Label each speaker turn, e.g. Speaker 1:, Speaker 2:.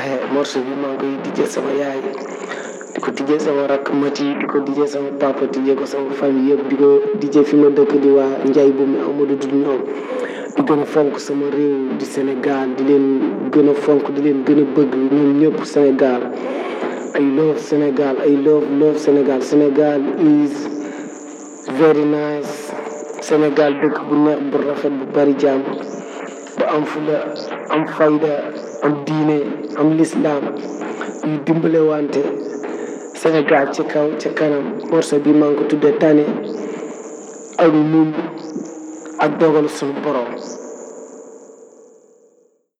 Speaker 1: morceau bi maa ngi koy dijjee sama yaay di ko dijjee sama rakk mati di ko dijjee sama papa dijjee ko sama famille yëpp di ko dijjee fi ma dëkk di waa Ndiaye bu mi Amadou du ñoom di gën a fonk sama réew di Sénégal di leen gën a fonk di leen gën a bëgg ñoom ñëpp Sénégal I love Sénégal I love love Sénégal Sénégal is very nice Sénégal dëkk bu neex bu rafet bu bari jàmm bu am fula am fayda am diine am lislaam yu dimbale wante Sénégal ci kaw ca kanam morceau bi maa ngi ko tudde tane ak muñ ak dogal suñu borom